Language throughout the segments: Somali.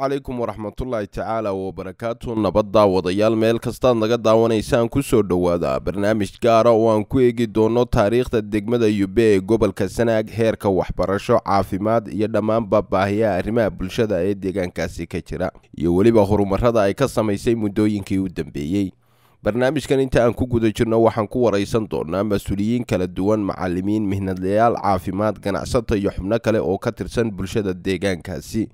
calaykum waraxmatullaahi tacaala wabarakaatu nabadda wadayaal meel kastaad naga daawanaysaan kusoo dhowaada barnaamij gaara oo aan ku eegi doono taariikhda degmada yube ee gobolka sanaag heerka waxbarasho caafimaad iyo dhammaanba baahiyaha arrimaha bulshada ee deegaankaasi ka jira iyo weliba horumarada ay ka samaysay muddooyinkii u dambeeyey barnaamijkan inta aan ku guda jirno waxaan ku waraysan doonaa mas-uuliyiin kala duwan macalimiin mihnadlayaal caafimaad ganacsato iyo xubno kale oo ka tirsan bulshada deegaankaasi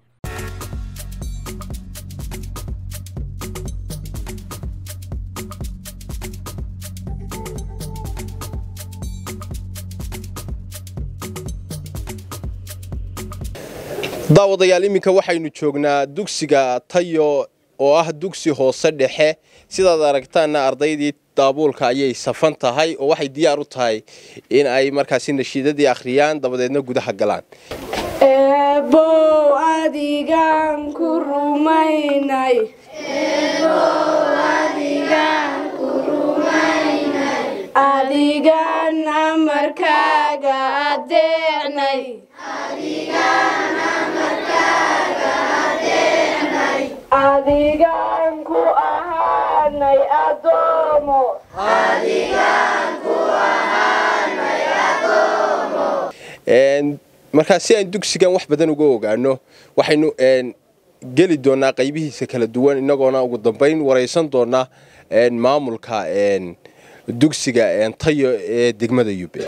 daawadayaal iminka waxaynu joognaa dugsiga tayo oo ah dugsi hoose dhexe sidaad aragtaanna ardaydii daabuulka ayay safan tahay oo waxay diyaar u tahay in ay markaasi nashiidadii akhriyaan dabadeedna gudaha galaan eebow adigaan ku rumaynay adigaan amarkaaga adeecnay adigaan ku ahaanay adoomo markaa si aan dugsigan wax badan uga ogaano waxaynu geli doonaa qaybihiisa kala duwan inagoona ugu dambeyn waraysan doonaa maamulka dugsiga tayo ee degmada yube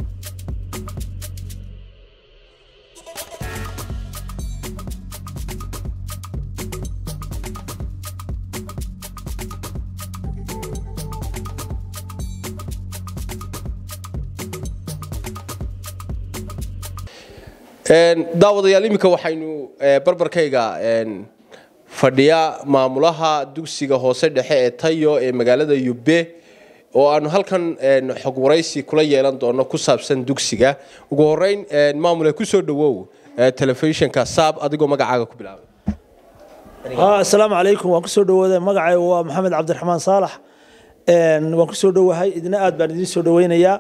daawadayaal iminka waxaynu barbarkayga fadhiyaa maamulaha dugsiga hoose dhexe ee tayo ee magaalada yube oo aanu halkan xog waraysi kula yeelan doono ku saabsan dugsiga ugu horeyn maamule kusoo dhawow telefishinka saab adigoo magacaaga ku bilaabay asalaamu calaykum waan kusoo dhawooda magacay waa maxamed cabdiraxmaan saalax waan kusoo dhowahay idina aad baan idiin soo dhaweynayaa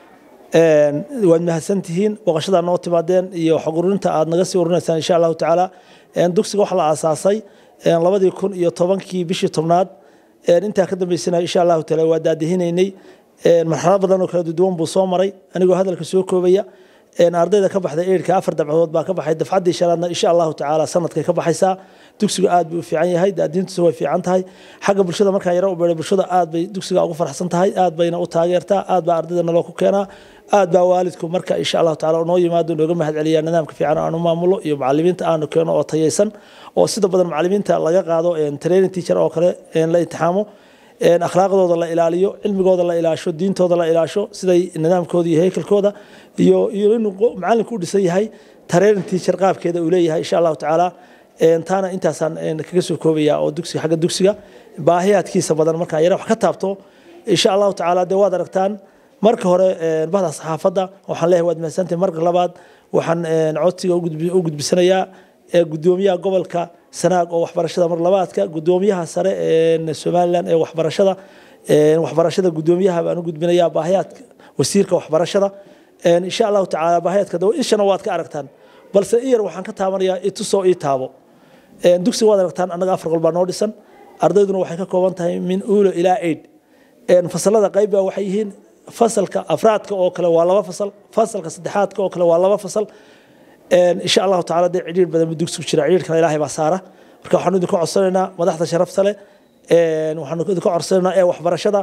waad mahadsantihiin booqashadaa noo timaadeen iyo xog ururinta aad naga sii urinaysaan insha allahu tacaala dugsiga waxaa la aasaasay labadii kun iyo tobankii bishii tobnaad intaa ka dambeysana insha allahu taala waa daadihinaynay marxalad badan oo kala duwan buu soo maray anigoo hadalka soo koobaya ardayda ka baxday eidhka afar dabcadood baa ka baxay dafcaddii shanaadna insha allahu tacaala sanadkay ka baxaysaa dugsigu aad buu u fiican yahay daadiintiisu way fiican tahay xagga bulshada markaan yaro u beeray bulshada aad bay dugsiga ugu farxsan tahay aad bayna u taageertaa aad baa ardayda naloo ku keenaa aad baa waalidku marka insha allahu tacaala noo yimaado nooga mahad celiyaa nidaamka fiican aanu maamulo iyo macalimiinta aanu keeno oo tayaysan oo sida badan macalimiinta laga qaado training teacher oo kale la imtixaamo akhlaaqdooda la ilaaliyo cilmigooda la ilaasho diintooda la ilaasho siday nidaamkooda iyo heykalkooda iyo iyo inuu macalinku u dhisan yahay training teacher qaabkeeda uu leeyahay insha allahu tacaala taana intaasaan kaga soo koobaya oo dugsiga xagga dugsiga baahiyaadkiisa badan markaan yara wax ka taabto insha allahu tacaala dee waad aragtaan marka hore bahda saxaafadda waxaan leeyahay waad mahadsantahay marka labaad waxaan codsiga u gudbisanayaa gudoomiyaha gobolka sanaag oo waxbarashada mar labaadka gudoomiyaha sare ee somalilan ee waxbarashada waxbarashada gudoomiyaha baan u gudbinayaa baahiyaadka wasiirka waxbarashada insha allahu tacaala baahiyaadka ishana waad ka aragtaan balse iyar waxaan ka taabanayaa itusoo ii taabo dugsiga waad aragtaan annaga afar qol baa noo dhisan ardayduna waxay ka kooban tahay min uulo ilaa eid fasalada qayb baa waxay yihiin fasalka afraadka oo kale waa laba fasal fasalka saddexaadka oo kale waa laba fasal insha allahu tacala dee cidhiir badan buu dugsigu jira cidhiirkana ilaahay baa saara marka waxaanu idinka codsanaynaa madaxda sharafta leh waxaanu idinka codsanaynaa ee waxbarashada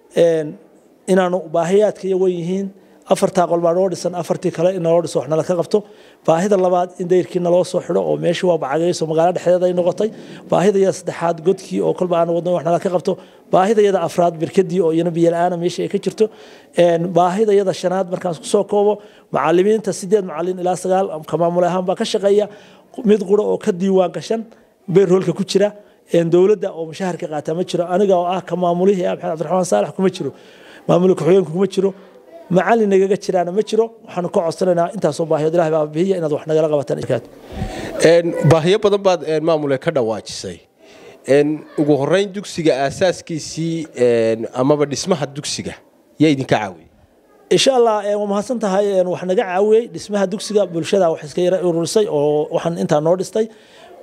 inaanu baahiyaadka iyo wen yihiin afartaa qol baa noo dhisan afartii kale in naloo dhiso wax nala ka qabto baahida labaad in dayrkii naloo soo xidho oo meeshii waa bacagayso magaalo dhexdeeda ay noqotay baahida yada saddexaad godkii oo kolba aan wadno wax nala ka qabto baahida yada afraad birkadii oo iyana biyo la-aana meesha ay ka jirto baahida yada shanaad markaan isku soo koobo macalimiinta sideed macalin ilaa sagaal ka maamul ahaan baa ka shaqeeya mid qura oo ka diiwaan gashan beerhoolka ku jira dowladda oo mushaharka qaata ma jiro aniga oo ah ka maamulihii maxamed cabdiraxmaan saalax kuma jiro maamulka ku-xigeenku kuma jiro macalin nagaga jiraana ma jiro waxaanu ka codsanaynaa intaasoo baahiyood ilahay baa bihiya inaad wax nagala qabataan baahiyo badan baad maamule ka dhawaajisay ugu horeyn dugsiga aasaaskiisii amaba dhismaha dugsiga yaa idinka caawiyey insha allah waa mahadsan tahay wax naga caawiyey dhismaha dugsiga bulshada wax iska yara ururisay oo waxaan intaa noo dhistay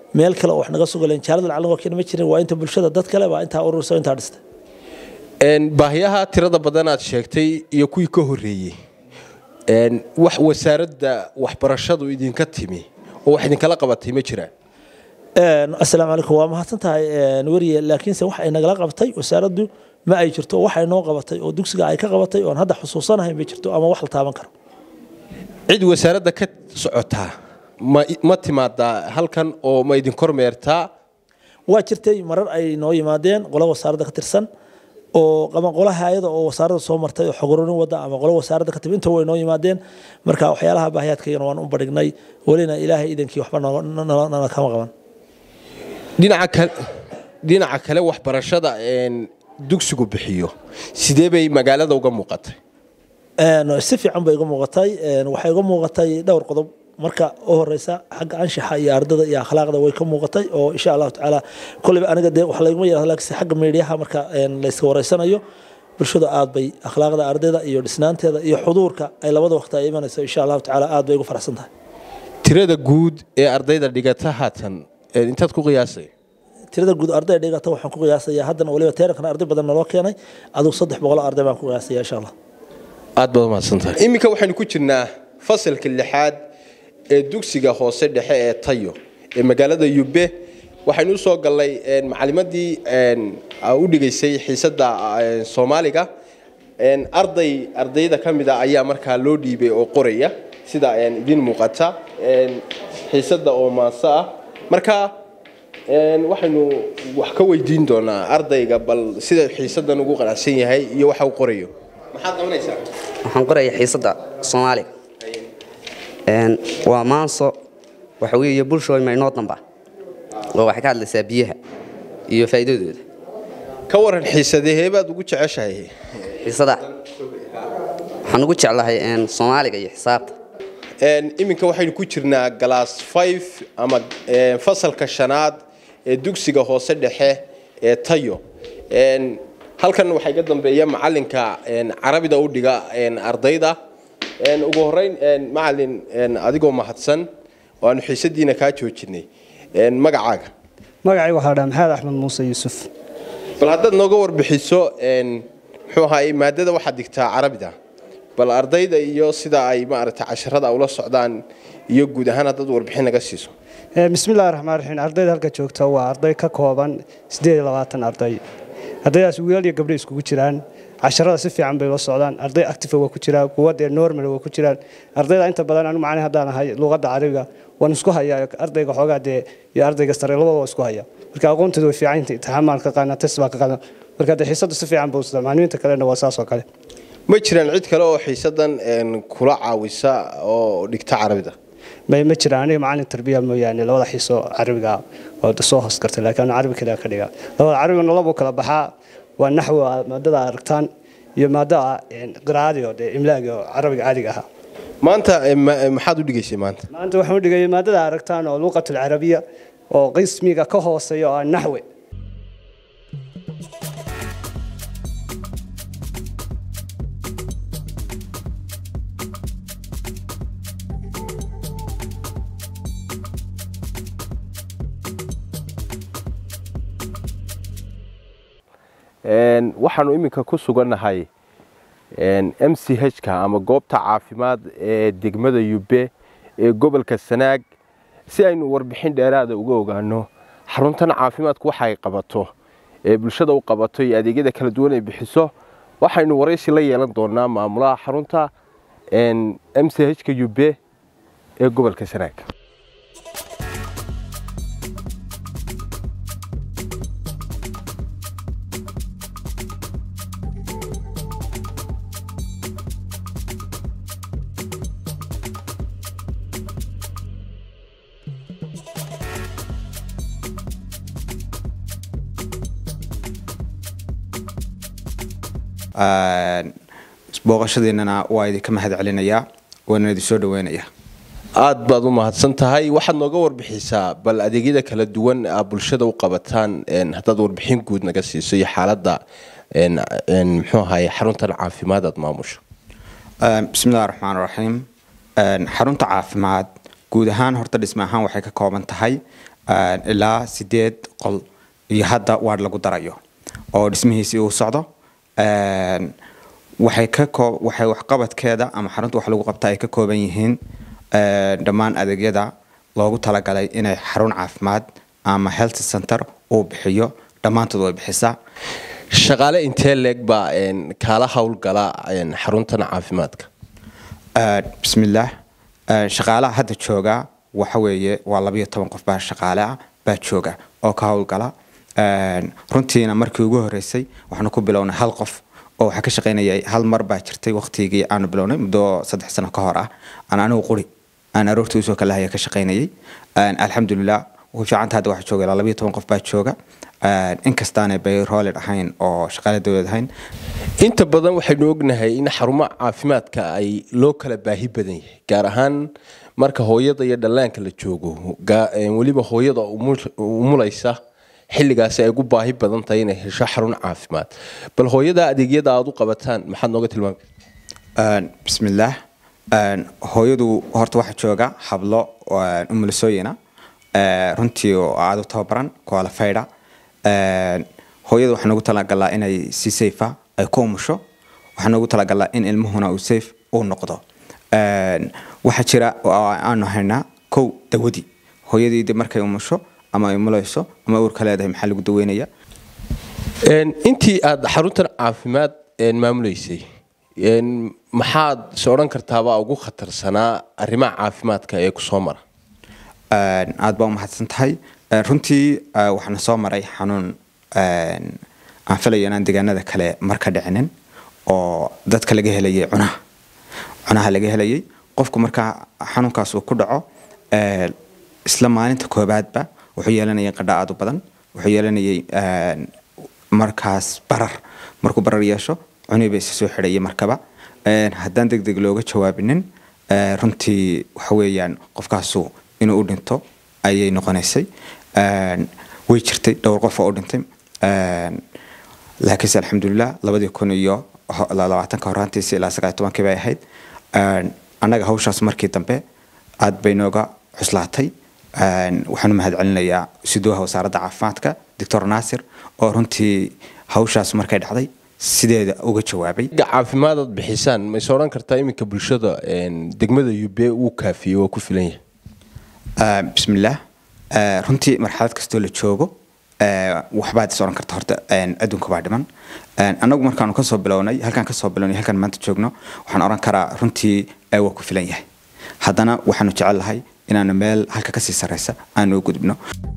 meel kale oo wax naga sugaleen jaalada lacag waa keeni ma jirin waa inta bulshada dad kale baa intaa urursa intaa dhistay baahiyaha tirada badan aad sheegtay iyo kuwii ka horreeyey wax wasaaradda waxbarashadu idinka timi oo wax idinkala qabatay ma jiraan asalaamu calaykum waa mahadsan tahay weriye laakiinse wax ay nagala qabtay wasaaraddu ma ay jirto wax ay noo qabatay oo dugsiga ay ka qabatay oon hadda xusuusanahay ma jirto ama wax la taaban karo cid wasaaradda ka socotaa ma ma timaadaa halkan oo ma idin kormeertaa waa jirtay marar ay noo yimaadeen qolo wasaaradda ka tirsan oo ama qola hayada oo wasaaradda soo martay oo xogorurin wada ama qolo wasaaradda ka timi inta way noo yimaadeen marka waxyaalaha baahiyaadkaygana waan u badhignay welina ilaahay idankii waxba nala kama qaban dhinaca kale dhinaca kale waxbarashada dugsigu bixiyo sidee bay magaalada uga muuqatay si fiican bay iga muuqatay waxay iga muuqatay dhowr qodob marka u horeysa xagga anshaxa iyo ardada iyo akhlaaqda way ka muuqatay oo insha allahu tacaala kolleyba aniga dee wax layguma yidhahdo laakiinse xagga meediyaha marka layska wareysanayo bulshada aad bay akhlaaqda ardayda iyo dhisnaanteeda iyo xuduurka ay labada waqti ay imanayso insha allahu tacaala aad bay ugu faraxsan tahay tirada guud ee ardayda dhigata haatan intaad ku qiyaasay tirada guud arday dhigata waxaan ku qiyaasayaa haddana waliba teerankan arday badan naloo keenay adigu saddex boqol arday baan ku qiyaasaya insha allah aad baad umahadsantahay iminka waxaynu ku jirnaa fasalka lixaad ee dugsiga hoose dhexe ee tayo ee magaalada yube waxaynu usoo gallay macalimadii u dhigaysay xiisadda soomaaliga arday ardayda ka mid a ayaa markaa loo dhiibay oo qoraya sida idin muuqata xiisadda oo maanso ah marka waxaynu wax ka weydiin doonaa ardayga bal sida xiisaddan ugu qanacsan yahay iyo waxa uu qorayo maxaad qabanaysaa waxaan qorayaa xiisadda soomaaliga waa maanso waxa weeye bulshooy maynoo damba oo waxay ka hadlaysaa biyaha iyo faa'iidadooda ka waran xiisadahee baad ugu jeceshahay xiisada waxaan ugu jeclahay soomaaliga iyo xisaabta iminka waxaynu ku jirnaa galaas five ama fasalka shanaad ee dugsiga hoose dhexe ee tayo halkan waxaa iga dambeeya macalinka carabida u dhiga ardayda ugu horeyn macalin adigoo mahadsan oo aanu xiisadiina kaa joojinay magacaaga magacayga waxaa dhaa maxamed axmed muuse yuusuf bal haddaad nooga warbixiso muxuu ahaay maadada waxaad digtaa carabida bal ardayda iyo sida ay maaragtay casharada ula socdaan iyo guud ahaan haddaad warbixin naga siiso bismillahi raxmaan raxiim ardayda halka joogta waa arday ka kooban siddeed iyo labaatan arday ardaydaas wiilal iyo gabdho iskugu jiraan casharada si fiican bay la socdaan arday active waa ku jiraan kuwa dee normal waa ku jiraan ardayda inta badan anigu macnaha haddaan ahay luqadda carabiga waan isku hayaa ardayga xoogaa dee iyo ardayga sare labada waa isku hayaa marka aqoontooda way fiican tahay imtixaan maan ka qaadnaa test baa ka qaadnaa marka dee xiisadda si fiican buu sida macallimiinta kalena waa saas oo kale ma jiraan cid kale oo xiisadan kula caawisa oo dhigta carabida may ma jiraan aniga macallin tarbiya mooyaane labada xiiso carabiga oo soo hoos kartay laakiin anu carabi kaliya ka dhiga labada carabigana labuu kala baxaa waa naxwi maadada aragtaan iyo maadada qiraa'adii oo dee imlaagi oo carabiga caadiga ahaa maanta maxaad u dhigaysay maanta maanta waxaan u dhigayay maadada aragtaan oo luqatul carabiya oo qismiga ka hooseeya oo naxwi waxaanu iminka ku sugannahay m c h-ka ama goobta caafimaad ee degmada yube ee gobolka sanaag si aynu warbixin dheeraada uga ogaano xaruntan caafimaadku waxay qabato ee bulshada u qabato iyo adeegyada kala duwan ay bixiso waxaynu waraysi la yeelan doonaa maamulaha xarunta m c h-ka yube ee gobolka sanaag booqashadiinana waa idinka mahad celinayaa waana idin soo dhaweynayaa aad baad u mahadsan tahay waxaad nooga warbixisaa bal adeegyada kala duwan a bulshada u qabataan haddaad warbixin guud naga siiso iyo xaaladda muxuu ahaye xaruntan caafimaad aad maamusho bismillahi raxmaan raxiim xarunta caafimaad guud ahaan horta dhisme ahaan waxay ka kooban tahay ilaa sideed qol iyo hadda waard lagu darayo oo dhismihiisii uu socdo waxay ka koo waxay waxqabadkeeda ama xarunta wax lagu qabta ay ka kooban yihiin dhammaan adeegyada loogu talagalay inay xarun caafimaad ama health center uu bixiyo dhammaantood way bixisaa shaqaale intee leeg baa kaala howlgala xaruntan caafimaadka bismillaah shaqaalaha hadda jooga waxa weeye waa labayo toban qof baa shaqaale ah baa jooga oo ka howlgala runtiina markii ugu horeysay waxaanu ku bilownay hal qof oo waxaa ka shaqaynayay hal mar baa jirtay waqtigii aanu bilownay muddo saddex sano ka hor ah aan anigu quri aan aroortii usoo kalahaya ka shaqaynayay alxamdulilah ugu fiicanta hadda waxaa jooga ilaa labayo toban qof baa jooga inkastaanay bayroolid ahayn oo shaqaale dowlad ahayn inta badan waxaynu ognahay in xarumaha caafimaadka ay loo kala baahi badan yahay gaar ahaan marka hooyada iyo dhallaanka la joogo weliba hooyada umulaysa xilligaasi ay ugu baahi badan tahay inay hesho xarun caafimaad bal hooyada adeegyada aad u qabataan maxaad nooga tilmaami bismillaah hooyadu horta waxaa jooga hablo umulisooyina runtii oo aada u tababaran qualifieda hooyada waxaa noogu talagalaa inay si safe ay ku umusho waxaa noogu talagalaa in ilmuhuna uu safe uu noqdo waxaa jira aanu haynaa kow dawadii hooyadii markay umusho ama ay umulayso ama uurka leedahay maxaa lagu daweynaya intii aad xaruntan caafimaad maamulaysay maxaad is odhan kartaaba ugu khatarsanaa arrimaha caafimaadka ee ku soo mara aad baa umahadsan tahay runtii waxaana soo maray xanuun aan filayo inaan deegaanada kale marka dhicinin oo dadka laga helayay cunaha cunaha laga helayay qofku markaa xanuunkaas uu ku dhaco isla maalinta koobaadba wuxuu yeelanayay qadha aad u badan wuxuu yeelanayay markaas barar markuu barar yeesho cunihii ba isa soo xidhayay markaba haddaan deg deg looga jawaabinin runtii waxa weeyaan qofkaasu inuu u dhinto ayay noqonaysay way jirtay dhowr qof oo u dhintay laakiinse alxamdulilah labadii kun iyo labaatanka horaantiisi ilaa sagaal tobankii bay ahayd annaga hawshaas markii dambe aad bay nooga cuslaatay waxaanu mahad celinayaa siduuha wasaaradda caafimaadka doctor naasir oo runtii hawshaas markay dhacday sideeda uga jawaabay caafimaadaad bixisaan ma is odhan kartaa iminka bulshada degmada ube uu kaafiyey waa ku filan yahay bismillaah runtii marxalad kastoo la joogo waxbaad is odhan karta horta adduunka baa dhiman annagu markaanu kasoo bilownay halkaan kasoo bilownay halkaan maanta joogno waxaan odhan karaa runtii waa ku filan yahay haddana waxaanu jecel lahay inaanu meel halka kasii sarreysa aanu u gudubno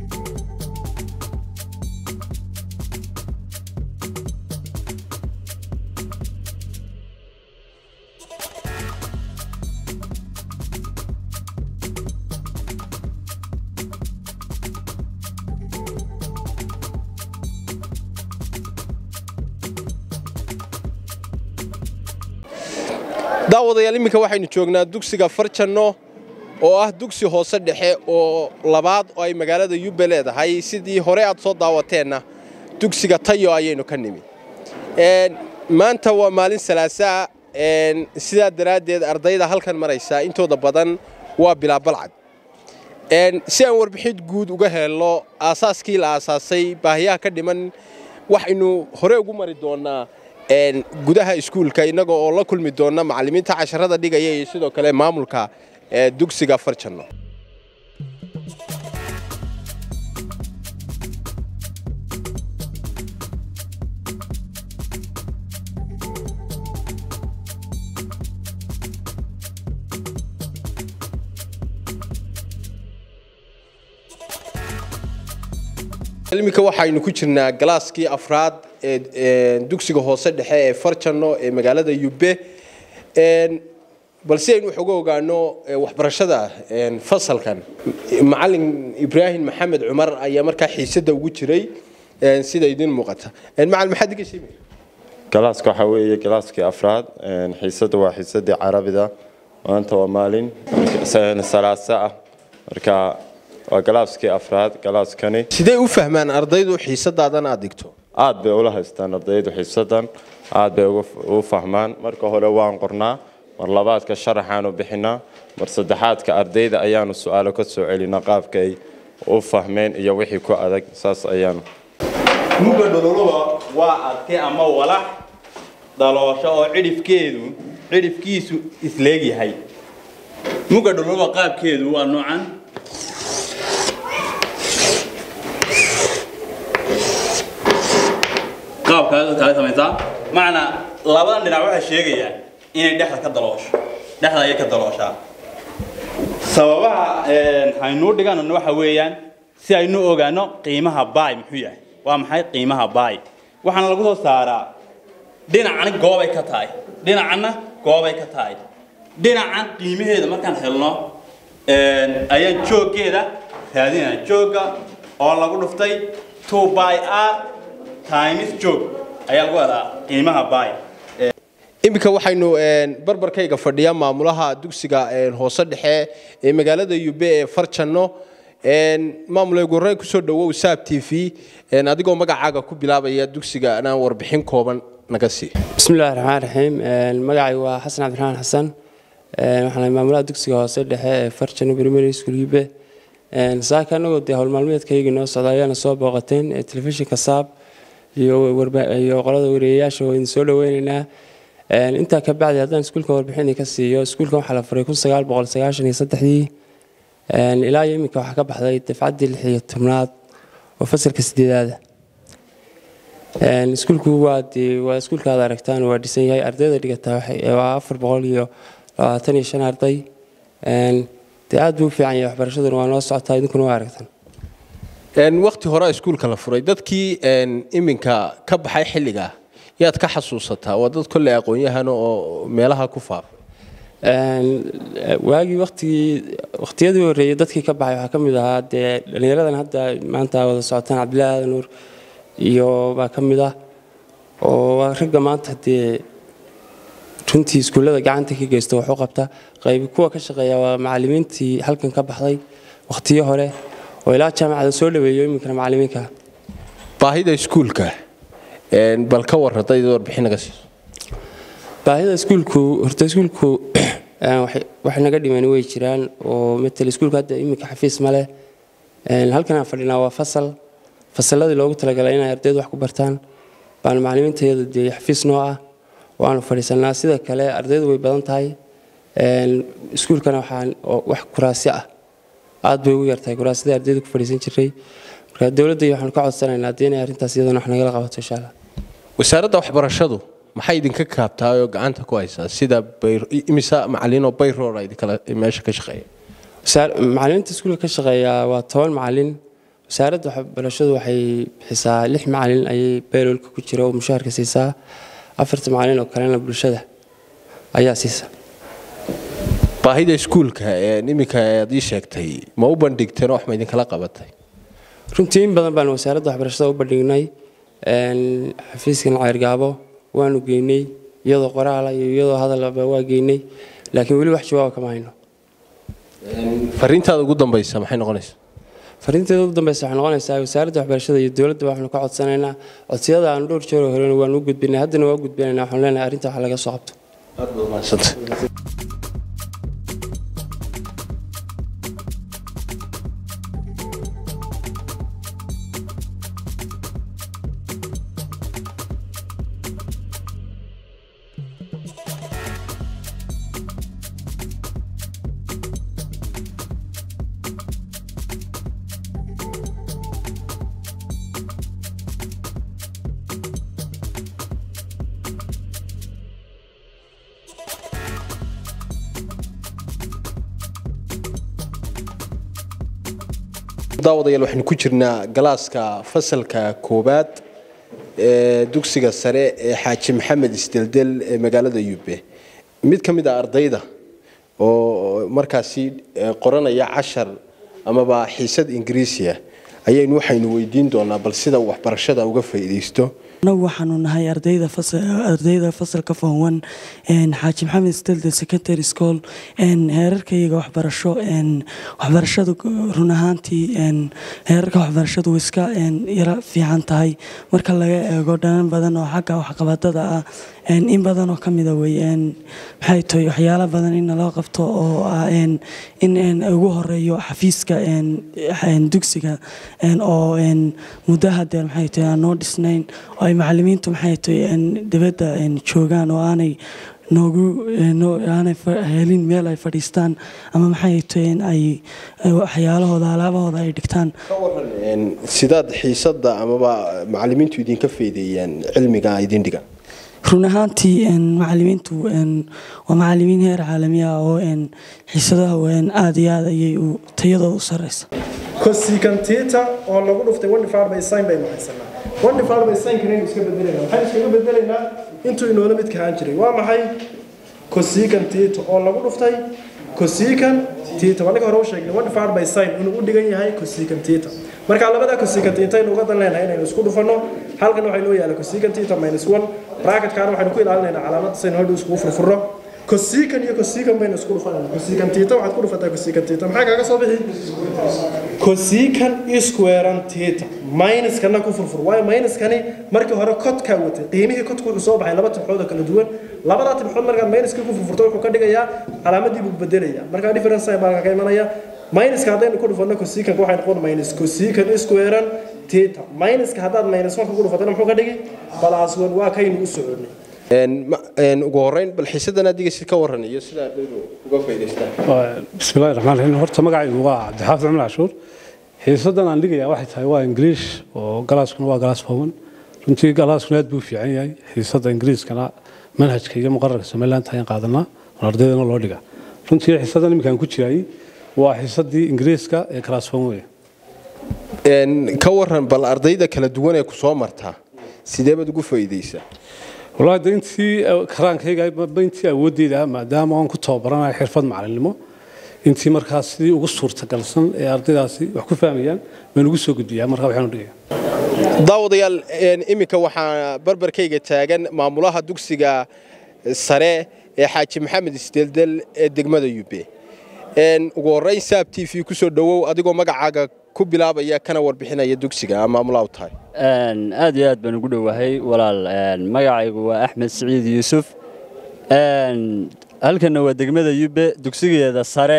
daawadayaal iminka waxaynu joognaa dugsiga farjanno oo ah dugsi hoose dhexe oo labaad oo ay magaalada yube leedahay sidii hore aad soo daawateenna dugsiga tayo ayaynu ka nimi maanta waa maalin salaasaa sidaa daraaddeed ardayda halkan maraysaa intooda badan waa bilaa balcad si aan warbixid guud uga helno aasaaskii la aasaasay baahiyaha ka dhiman waxaynu hore ugu mari doonnaa gudaha iskuulka innaga oo la kulmi doona macallimiinta casharada dhigaya iyo sidoo kale maamulka dugsiga farjanno iminka waxaynu ku jirnaa galaaskii afraad ee dugsiga hoose dhexe ee farjanno ee magaalada yube bal si aynu wax uga ogaano waxbarashada fasalkan macalin ibraahim maxamed cumar ayaa markaa xiisada ugu jiray sida idin muuqata macalin maxaad iga sheegi galaaska waxaa weeye galaaskii afraad xiisada waa xiisadii carabida maanta waa maalin salaasa ah marka waa galaaskii afraad galaaskani sidee u fahmaan ardaydu xiisadaadan aad dhigto aad bay ula haystaan ardaydu xiisadan aad bay u fahmaan marka hore waan qornaa mar labaadka sharaxaanu bixinaa mar saddexaadka ardayda ayaanu su-aalo ka soo celinaa qaabka ay u fahmeen iyo wixii ku adag saas ayaanu mugga dhololuba waa adke ama walax daloosho oo cidhifkeedu cidhifkiisu isleegyahay mugga dhololuba qaabkeedu waa noocan qaabkaas kale samaysaa macnaa labadan dhinac waxay sheegayaan inay dhexda ka daloosho dhexda ayay ka dalooshaa sababaha haynuu dhiganana waxa weeyaan si aynu ogaano qiimaha baay muxuu yahay waa maxay qiimaha baay waxaana lagu soo saaraa dhinacana goobay ka tahay dhinacana goobay ka tahay dhinacan qiimaheeda markaan helno ayaan jooggeeda raadinaa joogga oo lagu dhuftay two by r times joog ayaa lagu helaa qiimaha baay iminka waxaynu barbarkayga fadhiya maamulaha dugsiga hoose dhexe ee magaalada yube ee farjanno maamule gorey kusoo dhawow saab t v adigoo magacaaga ku bilaabaya dugsiga anaan warbixin kooban naga sii bismillahi raxmaan raxiim magacay waa xasan cabdiraxmaan xasan waxaan maamulaha dugsiga hoose dhexe ee farjanno primary school yube saaka anagoo dee howlmaalmeedkaygii noo socda ayaana soo booqateen telefishinka saab iyo qolada wareeyayaasha oo idin soo dhaweyneynaa intaa ka bacdi haddaan iskuulka warbixin ka siiyo iskuulkan waxaa la furay kun sagaal boqol sagaashan iyo saddexdii ilaa iyo iminka waxaa ka baxday dafcaddii lix iyo tobnaad oo fasalka sideedaada iskuulku waa dee waa iskuulka aad aragtaan waa dhisan yahay ardayda dhigataa waa afar boqol iyo labaatan iyo shan arday dee aad buu u fiican yahay waxbarashaduna waa noo socotaa idinkuna waa aragtaan wakti hore iskuulka la furay dadkii iminka ka baxay xilligaa yaad ka xasuusataa waa dad kolley aqoon-yahan oo meelaha ku faafay waagii watigii waqtiyadii horreeyay dadkii ka baxay waxaa ka mid ahaa dee dhallinyaradan hadda maanta wada socotaan cabdillahi aadan nuur iyo baa ka mid ah oo waa ragga maanta dee runtii iskuullada gacanta ka geysta wax u qabta qaybi kuwa ka shaqeeya waa macallimiintii halkan ka baxday waqtiyo hore oo ilaa jaamacada soo dhaweeyo iminkana macallimiinka baahida iskuulka bal ka war haddayd warbixin naga siiso baahida iskuulku horta iskuulku wax naga dhiman way jiraan oo matal iskuulku hadda iminka xafiis ma leh halkan aan fadhinaa waa fasal fasalladii loogu talagalay inay ardaydu wax ku bartaan baana macallimiintayadu dee xafiis noo ah waanu fadhiisanaa sida kale ardaydu way badan tahay iskuulkana waxaan wax kuraasyo ah aad bay ugu yartahay kuraasadii ardaydu ku fadhiisan jiray marka dowladda iyo waxaanu ka codsanaynaa haddii inay arrintaas iyadana wax nagala qabato insha allah wasaaradda waxbarashadu maxay idinka kaabtaa oo gacanta ku haysaa sida imisa macalin oo bayroor idinkala meesha ka shaqeeya macallimiinta iskuulka ka shaqeeya waa toban macallin wasaaradda waxbarashadu waxay bixisaa lix macallin ayay bayroolka ku jira oo mushaharka siisaa afarta macallin oo kalena bulshada ayaa siisa baahida iskuulka iminka aad ii sheegtay ma u bandhigteen oo wax ma idinkala qabatay runtii in badan baan wasaaradda waxbarashada u bandhignay xafiiskan ceyrgaabo waanu geynay iyadoo qoraala iyo iyadoo hadalba waa geynay laakiin weli wax jawaaba kama hayno fariintaada ugu dambaysa maxay noqonaysaa fariinteeda ugu dambeysa waxay noqonaysaa wasaaradda waxbarashada iyo dowladda waxaanu ka codsanaynaa codsiyada aanu dhowr jeer horena waanu u gudbinay haddana waa u gudbinaynaa waxaanu leenahay arrinta wax laga soo qabto aad baad umahadsantay daawadayaal waxaynu ku jirnaa galaaska fasalka koowaad ee dugsiga sare ee xaaji maxamed isdeldel ee magaalada yube mid ka mid a ardayda oo markaasi qoranaya cashar amaba xiisad ingiriisiya ayaynu waxaynu weydiin doonaa bal sida uu waxbarashada uga faa'iidaysto anagu waxaanu nahay ardayda ardayda fasalka foon xaaji maxamed stelde secondary school heerarkayga waxbarasho waxbarashadu run ahaantii heerarka waxbarashadu iska yara fiican tahay marka laga eego dhanan badan oo xagga waxqabadada ah in badan oo kamida wey maxay tahay waxyaalo badan in naloo qabto oo ah in ugu horeeyo xafiiska dugsiga oo muddo hadeer maxay tahay aan noo dhisnayn oo ay macalimiintu maxay tahay dibadda joogaan oo aanay noogu aanay helin meel ay fadhiistaan ama maxay tahay ay waxyaalahooda alaabahooda ay dhigtaan sidaad xiisadda amaba macalimiintu idinka faydeeyaan cilmiga idin dhiga run ahaantii macalimiintu waa macalimiin heer caalami ah oo xiisadaha aada iyo aad ayay tayadooda u sareysa cosicantiita oo lagu dhuftay one divided by sin baynu haysanaa one divided by sin kanaynu iska bedelaynaa maxaynu iskaga bedelaynaa intuu inoola midka ahaan jiray waa maxay cosican tita oo lagu dhuftay cosican tita waa ninka hore u sheegnay one divided by sin inuu u dhigan yahay cosican tita marka labada cosican tita aynu uga dan leenahay inaynu isku dhufanno halkan waxay noo yaala cosican tita minus one bracketkaana waxaynu ku ilaalinaynaa calaamadda saynu hadhow iskugu furfurno cosican iyo cosican baynu isku dhufanayna cosican tita waxaad ku dhufataa cosican tita maxaa kaaga soo bixi cosican squarean tita minuskana ku furfur waayo minuskani markii hore kodkaa watay qiimihii kodku wuxuu soo baxay laba tibxood oo kala duwan labada tibxood markaad minuskii ku furfurto wuxuu ka dhigayaa calaamadii buu bedelaya markaa difference sign baa ka imanaya minuska haddaynu ku dhufanno cosicanka waxay noqon minus cosican squarean tita minuska haddaad minus one ku dhufatana muxuu ka dhigi plus one waa kaynu u soconay ugu horeyn bal xiisadan adiga si ka waran iyo sida ardaydu uga faa'iidaystaan bismillahi raxmaan raxiim horta magacaygu waa cabdixaafid cumar cashuur xiisadan aan dhigayaa waxay tahay waa ingiliish oo galaaskuna waa galaas fowan runtii galaaskuna aad buu fiican yahay xiisada ingiliiskana manhajka iyo muqararka somaliland ayaan qaadanaa oo ardaydana loo dhigaa runtii xiisadan iminkaan ku jirayay waa xiisadii ingiriiska ee galaas fowan weeye ka waran bal ardayda kala duwan ee ku soo martaa sidee baad ugu faa'iidaysaa wallaahi de intii karaankayga intii awoodeyda maadaama aan ku tababaranayo xirfad macalinimo intii markaas sidii ugu suurtagalsan ee ardaydaasi wax ku fahmayaan baan ugu soo gudbiyaa markaa waxaan u dhigaya daawadayaal iminka waxaa barbarkayga taagan maamulaha dugsiga sare ee xaaji maxamed isdeldel ee degmada yube ugu horreyn saab t v kusoo dhowow adigoo magacaaga ku bilaabaya kana warbixinaya dugsiga maamulaha u tahay aad iyo aad baan ugu dhowahay walaal magacaygu waa axmed siciid yuusuf halkanna waa degmada yube dugsigeeda sare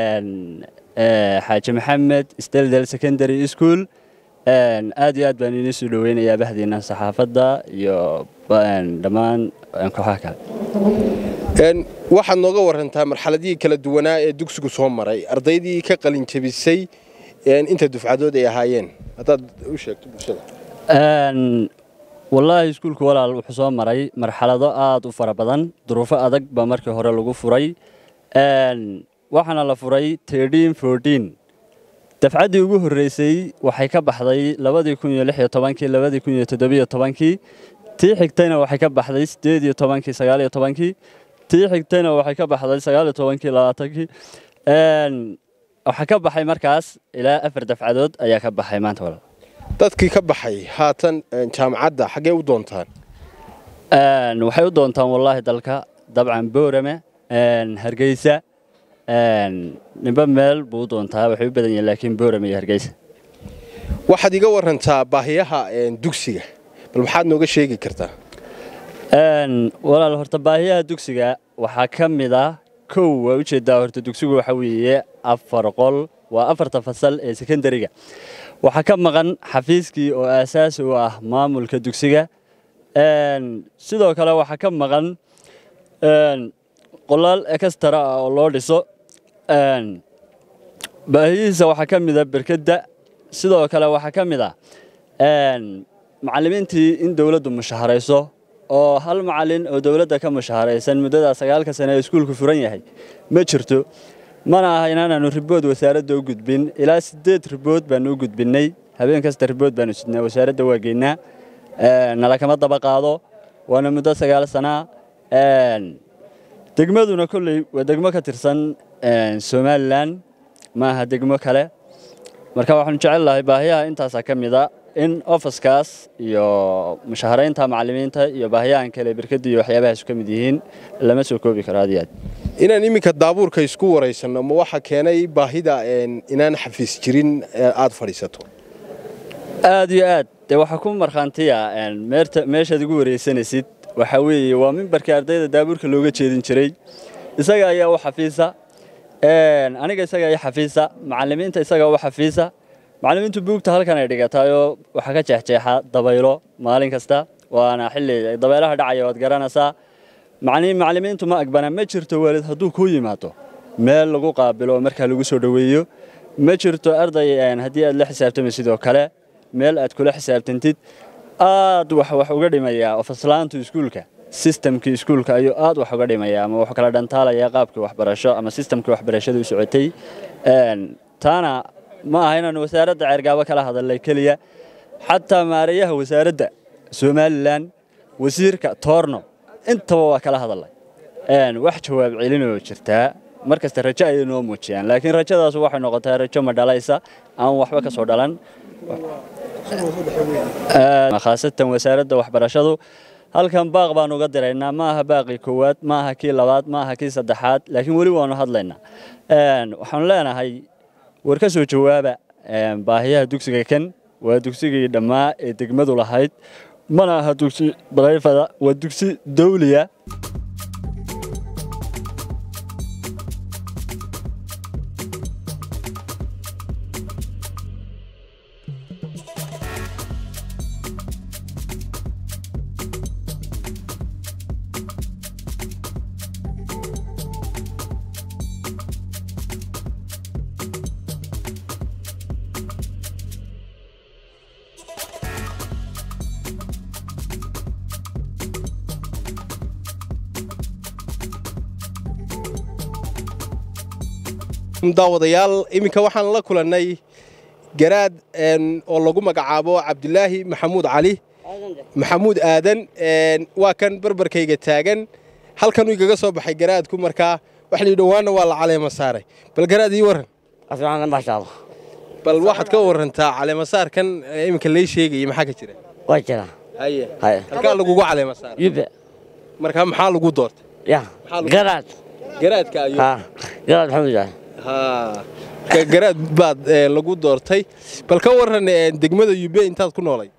xaaji maxamed steldel secondary school aad iyo aad baan idiin soo dhoweynayaa bahdiina saxaafadda iyo dhammaan kooxaha kale waxaad nooga warantaa marxaladihii kala duwanaa ee dugsigu soo maray ardaydii ka qalin jabisay inta dufcadood ay ahaayeen haddaad u sheegto bulshada wallaahi iskuulku walaal wuxuu soo maray marxalado aad u fara badan duruufo adag baa markii hore lagu furay waxaana la furay dafcaddii ugu horreysay waxay ka baxday labadii kun iyo lix iyo tobankii labadii kun iyo toddobiyo tobankii tii xigtayna waxay ka baxday siddeed iyo tobankii sagaal iyo tobankii tii xigtayna waxay ka baxday sagaal iyo tobankii labaatankii waxaa ka baxay markaas ilaa afar dafcadood ayaa ka baxay maanta walaal dadkii ka baxay haatan jaamacadda xaggee u doontaan waxay u doontaan wallaahi dalka dabcan boorame hargeysa nimba meel buu u doontaa waxay u badan yihiin laakiin boorame iyo hargeysa waxaad iga warantaa baahiyaha dugsiga bal maxaad nooga sheegi kartaa walaal horta baahiyaha dugsiga waxaa ka mid ah kow waa ujeedaa horta dugsigu waxa weeye afar qol waa afarta fasal ee sekondariga waxaa ka maqan xafiiskii oo aasaasi u ah maamulka dugsiga sidoo kale waxaa ka maqan qolaal ekastara ah oo loo dhiso baahiyihiisa waxaa ka mid a berkedda sidoo kale waxaa ka mid ah macallimiintii in dowladdu mushaharayso oo hal macallin oo dowladda ka mushaharaysan muddada sagaalka sane ee iskuulku furan yahay ma jirto mana aha inaanaanu ribood wasaaradda u gudbin ilaa siddeed ribood baanu u gudbinnay habeen kasta ribood baanu sidnaa wasaaradda waa geynaa nala kama daba qaado waana muddo sagaal sanaa degmaduna kolley waa degmo ka tirsan somalilan ma aha degmo kale marka waxaanu jecel lahay baahiyaha intaasaa ka mid a in ofiskaas iyo mushaharaynta macallimiinta iyo baahiyahan kale berkada iyo waxyaabahaas ka mid yihiin lama soo koobi karo aad iyo aad inaan iminka daabuurka isku waraysanno ma waxa keenay baahida inaan xafiis jirin aad fadhiisato aad iyo aad dee waxaa ku markhaantiya meeshaad igu waraysanaysid waxaa weeye waa mimbarkii ardayda daabuurka looga jeedin jiray isaga ayaa u xafiisa aniga isaga ayaa xafiisa macallimiinta isaga u xafiisa macallimiintu buugta halkan ay dhigataayoo waxaa ka jeexjeexa dabaylo maalin kasta waana xilli dabaylaha dhacaya waad garanaysaa macallimiintu ma agbana ma jirto waalid hadduu kuu yimaado meel lagu qaabilo oo markaa lagu soo dhoweeyo ma jirto arday haddii aad la xisaabtami sidoo kale meel aad kula xisaabtantid aad wax wax uga dhimayaa ofaslaantu iskuulka sistamkii iskuulka ayuu aad wax uga dhimaya ama wuxuu kala dhantaalayaa qaabkii waxbarasho ama sistamkii waxbarashada u socotay taana ma aha inaanu wasaaradda ceergaabo kala hadalnay keliya xataa maareeyaha wasaaradda somalilan wasiirka toorno intaba waa kala hadalnay wax jawaab celinoo jirtaa mar kasta rajo ayay noo muujiyaan laakiin rajadaas waxay noqotaa rajo ma dhalaysa aan waxba ka soo dhalan khaasatan wasaaradda waxbarashadu halkan baaq baan uga diraynaa ma aha baaqii koowaad ma aha kii labaad ma aha kii saddexaad laakiin weli waanu hadlaynaa waxaanu leenahay war ka soo jawaaba baahiyaha dugsiga kan waa dugsigii dhammaa ee degmadu lahayd mana aha dugsi barayfada waa dugsi dawliya daawadayaal iminka waxaan la kulannay garaad oo lagu magacaabo cabdulaahi maxamuud cali maxamuud aadan waa kan barbarkayga taagan halkanuu igaga soo baxay garaadku markaa wax lii dhowaanna waa la caleema saaray bal garaad ii warran bal waxaad ka warantaa caleemasaarkan iminka lay sheegaya maxaa ka jira waa jira haye halkaa lagugu caleema saaray yube markaa maxaa lagu doortay ya garaad garaadka ayuu garaad maxamuud cali haa garaad baad lagu doortay bal ka waran degmada yube intaad ku noolay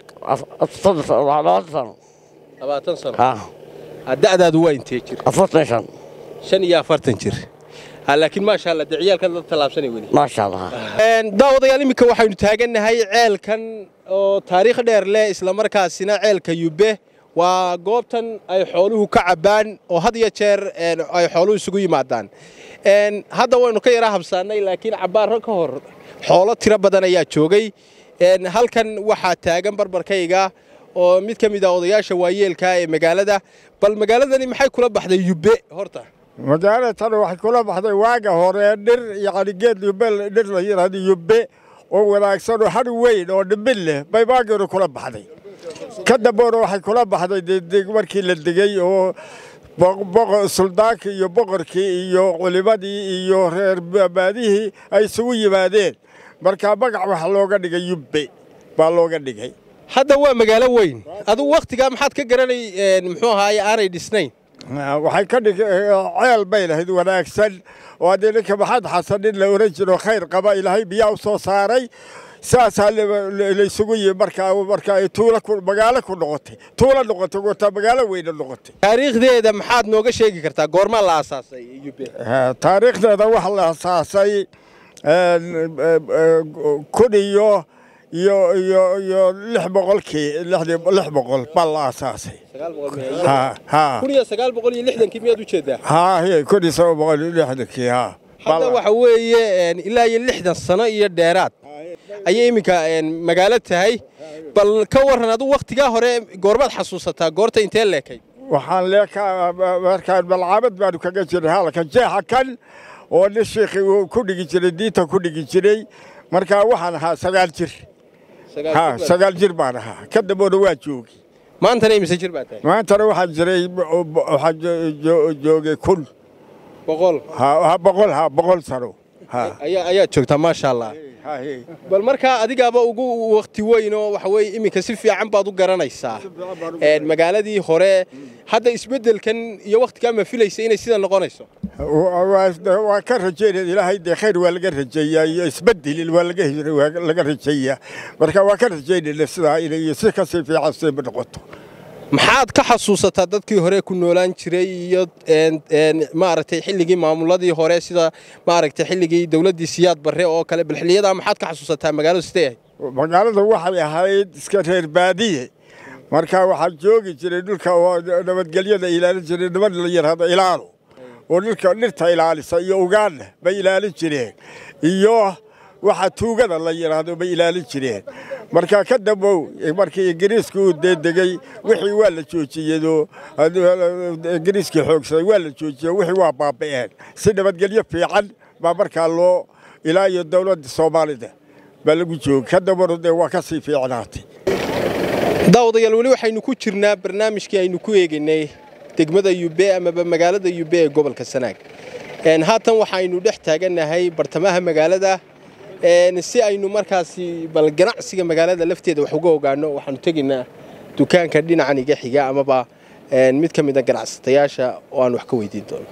labaatan sano labaatan sano da'daadu waa intee jir afartan shan shan iyo afartan jir laakiin maasha allah dee ciyaalkan dad tallaabsanay weli maasha allah daawadayaal iminka waxaynu taagannahay ceelkan oo taariikh dheer leh islamarkaasina ceelka yube waa goobtan ay xooluhu ka cabbaan oo had iyo jeer ay xooluhu isugu yimaadaan hadda waynu ka yaraa habsaannay laakiin cabbaaro ka hor xoolo tiro badan ayaa joogay halkan waxaa taagan barbarkayga oo mid ka mid ah odayaasha waayeelka ee magaalada bal magaaladani maxay kula baxday yube horta magaalada tan waxay kula baxday waaga hore dhir yacni geed yube dhir la yidhahdo yube oo wanaagsan oo har weyn oo dhimbin leh bay waageedu kula baxday ka dambeona waxay kula baxday deg markii la degey oo suldaankii iyo boqorkii iyo culimadii iyo reer baadihii ay isugu yimaadeen markaa magac waxa looga dhigay yubbe baa looga dhigay hadda waa magaalo weyn adugu wakhtigaa maxaad ka garanay muxuu ahaaye aanay dhisnayn waxay ka dhig ceel bay lahayd wanaagsan oo haddii ninka maxamed xasan nin la oran jiro khayr qaba ilaahay biyaa u soo saaray saasaa laysugu yimi markaa markaa ay tuula magaalo ku noqotay tuula noqotay gotaa magaalo weyna noqotay taariikhdeeda maxaad nooga sheegi kartaa goormaa la aasaasay yube taariikhdeeda waxa la aasaasay kun iyo iyo iyo iyo lix boqolkii lix boqol baa la aasaasay kun iyo sagaal boqol iyo lixdankii miyaad u jeedaa ha kun iyo sagaal boqol iyo lixdankii ha hadda waxa weeye ilaa iyo lixdan sano iyo dheeraad ayay iminka magaalo tahay bal ka warran adu wakhtigaa hore goormaad xasuusataa goorta intee leekay waxaan leekaa markaan malcaamad baanu kaga jiray halka jeexa kan oo nin shiikhi uu ku dhigi jiray diinta ku dhigi jiray markaa waxaan ahaa sagaal jir ha sagaal jir baan ahaa ka damboona waa joogi maantana imise jir baa tahay maantana waxaan jiray waxaan joogay kun boqol ha boqol ha boqol sano ayaad joogtaa maasha allah bal markaa adigaaba ugu wakti weyn oo waxa weye iminka si fiican baad u garanaysaa Een, magaaladii hore hadda isbeddelkan iyo wakhtigaa ma filaysa inay sida noqonayso waa ka rajaynaya ilaahay dee khayr waa laga rajeeyaa iyo isbedel waa laga waa laga rajeeyaa marka waa ka rajaynayna sidaa inay si kasii fiican si noqoto maxaad ka xasuusataa dadkii hore ku noolaan jiray iyo een, een, maaragtay xilligii maamuladii hore sida maaragtay xilligii dowladdii siyaad barre oo kale bal xilliyadaa maxaad ka xasuusataa magaaladu sidee ahayd magaalada waxay ahayd iska reer baadiye marka waxaa joogi jiray dhulka oo nabadgelyada ilaalin jiray niman la yidhaahdo ilaalo oo dhulka dhirta ilaalisa iyo ugaadha bay ilaalin jireen iyo waxa tuugada la yidhaahdo bay ilaalin jireen marka ka dambow markii ingiriiska uu deedegey wixii waa la joojiyado ingiriiskii xoogsaday waa la joojiyey wixii waa baaba'een si nabadgelyo fiican baa markaa loo ilaa iyo dowladda soomaalida baa lagu joogay ka dambana dee waa ka sii fiicnaatay daawadayaal weli waxaynu ku jirnaa barnaamijkii aynu ku eegaynay degmada yube amaba magaalada yube ee gobolka sanaag Een, haatan waxaynu dhex taagannahay bartamaha magaalada een, si aynu markaasi bal ganacsiga magaalada lafteeda wax uga ogaano waxaanu tegaynaa dukaanka dhinacan iga xiga amaba een, mid ka mid a ganacsatayaasha oo aan wax ka weydiin doono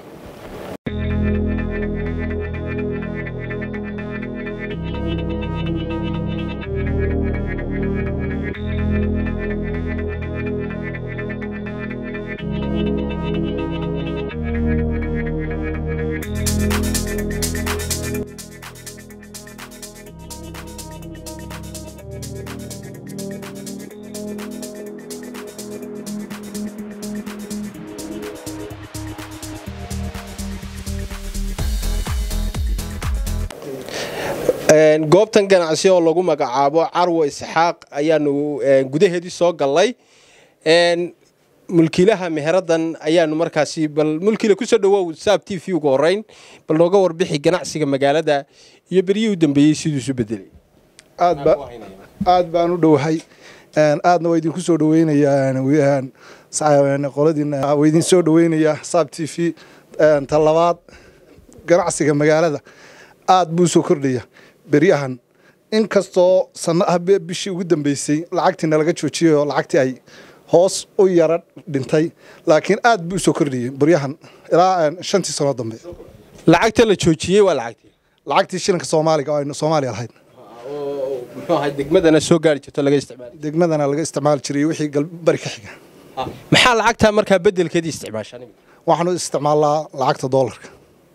Een, goobtan ganacsi oo lagu magacaabo carwo isxaaq ayaanu een, gudaheedii soo gallay Een, mulkiilaha meheradan ayaanu markaasi bal mulkiila kusoo dhawow saab t v ugu horeyn bal nooga warbixi ganacsiga magaalada iyo beryihii u dambeeyey siduu isu bedelay aad ba aad baan u dhowahay Een, aadna waa idinku soo dhaweynayaa een, sa- een, qoladiina waa idin soo dhaweynayaa saab t v Een, ta labaad ganacsiga magaalada aad buu soo kordhaya beryahan inkastoo sana ah bi- bishii ugu dambeysay lacagtiina laga joojiyay oo lacagtii ay hoos u yara dhintay laakiin aad buu soo kordhiyey beryahan ilaa een, shantii sano dambe lacagta la joojiyey waa lacagtii lacagtii shilinka soomaaliga oo aynu soomaaliya lahayd muxuu ahay degmadana soo gaari jirto laga isticmaali degmadana laga isticmaali jiray wixii galbari ka xiga maxaa lacagta markaa bedelkeedii isticmaashaan waxaanu isticmaalnaa lacagta doolarka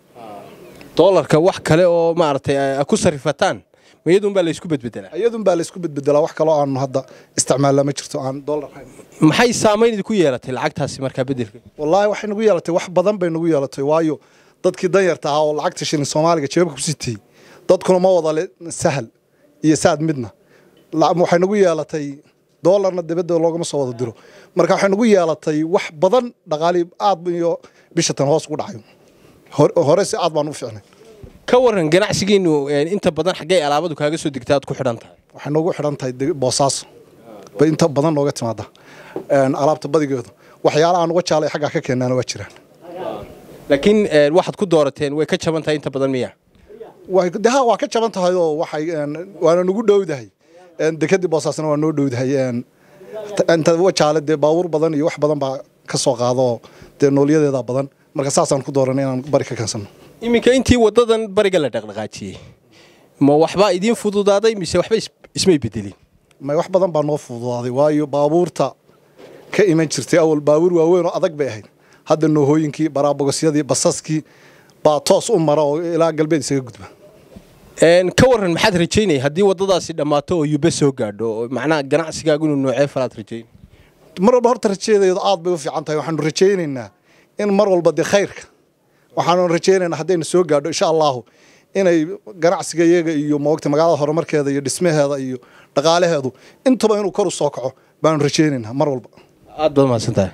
doolarka wax kale oo maaragtay ay ku sarifataan ma iyadunbaa la isku bedbedelaa iyadun baa laysku bedbedelaa wax kaloo aanu hadda isticmaalnaa ma jirto aan doolar ahayn maxay saamayn idinku yeelatay lacagtaasi markaa bedelka wallaahi waxay nagu yeelatay wax badan bay nagu yeelatay waayo dadkii danyarta ahaa oo lacagta shilin soomaaliga jeebabka ku sitay dadkuna ma wada le sahal iyo saad midna La- waxay nagu yeelatay doolarna dibadda loogama soo wada diro marka waxay nagu yeelatay wax badan dhaqaali aad iyo bishatan hoos ugu dhacayo Hor- hore si aad baan u fiicnay ka waran ganacsigiinu een, inta badan xaggay alaabadu kaaga soo degtaa aad ku xidhan tahay waxay noogu xidhan tahay deg- boosaaso bay inta badan nooga timaada Een, alaabta badigeedu waxyaala aan uga jaalay xaggaa ka keenaana waa jiraan laakiin een, waxaad ku doorateen way ka jaban tahay inta badan miya Way- de ha waa ka jaban tahay oo waxay een, waana nagu dhowdahay Een, dekadii boosaasna waa noo dhowdahay Een, ta- inta wajaale dee baabuur badan iyo wax badan baa ka soo qaado oo dee noolyadeeda badan marka saasaan ku dooranay inaan bari ka keensano iminka intii wadadan bariga la dhaqdhaqaajiyey ma waxbaa idiin fududaaday mise waxba is- ismay bedelin may wax badan baa noo fududaaday waayo baabuurta ka iman jirtay awal baabuur waaweyn oo adag bay ahayd hadda noohooyinkii baraabogosyadii basaskii baa toos u mara oo ilaa galbeed isaga gudba Een, ka waran maxaad rajaynaya haddii wadadaasi dhammaato oo yube soo gaadho oo macnaha ganacsigaagu inuu noocee falaad rajayn mar walba horta rajadeedu aad bay u fiican tahay waxaanu rajaynaynaa in mar walba dee khayrka waxaanu rajaynaynaa haddayna soo gaadho insha allahu inay ganacsiga iyaga iyo moogta magaalada horumarkeeda iyo dhismaheeda iyo dhaqaalaheedu intaba inuu kor u soo kaco baanu rajaynaynaa mar walba aad baad mahadsan tahay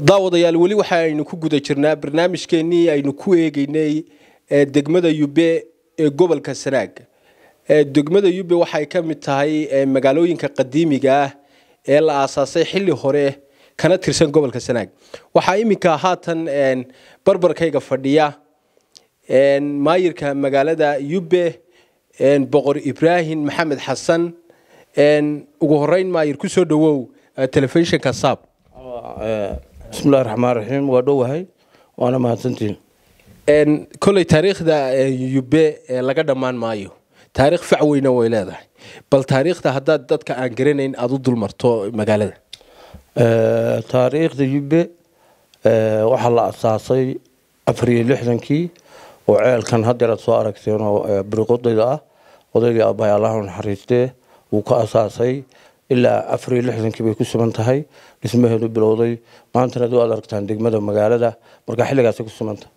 daawadayaal weli waxa aynu ku guda jirnaa barnaamijkeennii aynu ku eegeynay ee degmada yube ee gobolka sanaag ee degmada yube waxay ka mid tahay ee magaalooyinka qadiimiga ah ee la aasaasay xilli hore kana tirsan gobolka sanaag waxaa iminka haatan een, barbarkayga fadhiya een, maayirka magaalada yube een, boqor ibraahim maxamed xasan een, ugu horeyn maayir kusoo dhawow eh, telefishinka saab bismillahi raxmaan raxiim waa dhowahay waana mahadsantihin Een, koley taariikhda eh, yube eh, laga dhammaan maayo taariikh fac weyna way leedahay bal taariikhda haddaad dadka aan garanayn aada u dulmarto magaalada Eh, taariikhda yube eh, waxaa la asaasay afar iyo lixdankii oo ceelkan haddeer aad soo aragteen oo eh, biriqodayda ah odaygii aabbahay allah u naxariistee wuu ka asaasay ilaa afar iyo lixdankii bay ku sugan tahay dhismaheedu bilowday maantana ad aragtaan degmada magaalada marka xilligaasay ku sugan tahay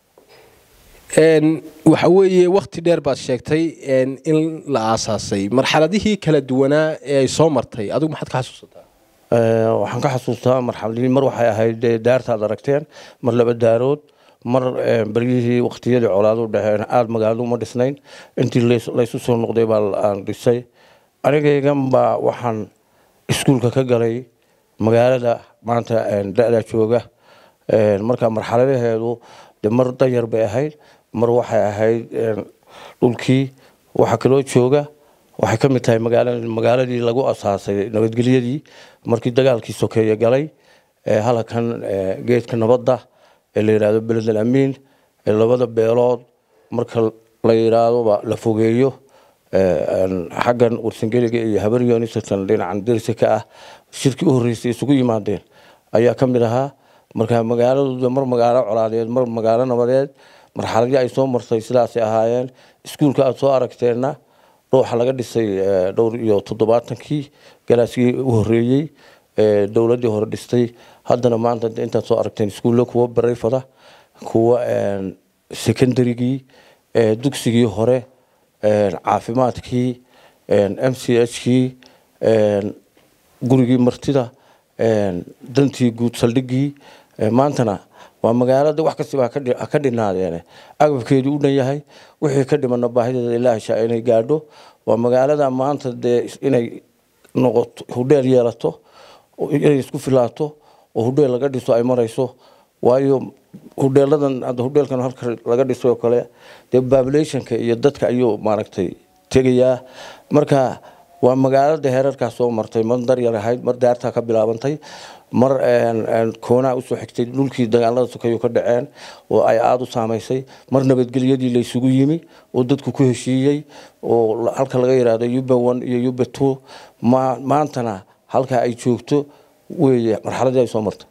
Een, waxa weeye wakti dheer baad sheegtay een, in la aasaasay marxaladihii kala duwanaa ee ay soo martay adigu maxaad ka xasuusataa Eh, waxaan ka xasuustaa marxaladii mar waxay ahayd dee daarta aad aragteen mar laba daarood mar eh, beryihii waqtiyadii colaadu dhexeen aada magaaladu uma dhisnayn intii lays- laysu soo noqday baa la- aan dhisay anigaygan baa waxaan iskuulka ka galay magaalada maanta eh, da-da jooga Eh, marka marxaladaheedu de mar danyar bay ahayd mar waxay ahayd eh, dhulkii waxaa kaloo jooga waxay ka mid tahay magaala magaaladii lagu asaasay nabadgelyadii markii dagaalkii sokeeye galay ee halkan ee, geedka nabadda ee la yidhaahdo beled al amiin ee labada beelood marka la yidhaahdoba la fogeeyo ee, een, xaggan warsangeliga iyo habaryoonisatan dhinacan dersi ka ah shirkii u horreysay isugu yimaadeen ayaa ka mid ahaa marka magaaladooda mar magaalo colaadeed mar magaalo nabadeed marxaladii ay soo martay sidaasay ahaayeen iskuulka aada soo aragteenna ruuxa laga dhisay eh, dhowr iyo toddobaatankii galaaskii u horeeyey ee dowladdii hore dhistay haddana maanta de intaad soo aragteen iskuulle kuwa barayfada kuwa een, secondarygii ee, dugsigii hore een, caafimaadkii een, m c h kii een, gurigii martida een, dantii guud saldhigii ee, maantana waa magaalada wax kastaba ha ka dhi- ha ka dhinaadeene agabkeedii u dhan yahay wixii ka dhimana baahideeda ilaaha shaa inay gaadho waa magaalada maanta dee is- inay noqoto hudheel yeelato oo inay isku filaato oo hudheel laga dhiso ay marayso waayo hudheeladan hadda hudheelkan halka laga dhiso oo kale dee populationka iyo dadka ayuu maaragtay tegayaa marka waa magaalada heerarkaas soo martay mar daryar ahayd mar daartaa ka bilaabantay mar een, een, koonaa usoo xigtay dhulkii dagaalada sokeeyu ka dhaceen oo ay aada u saamaysay mar nabadgelyadii la isugu yimi oo dadku ku heshiiyey oo la- halka laga yidhaahdo yuba one iyo yuba two ma maantana halka ay joogto weeye marxaladii ay soo martay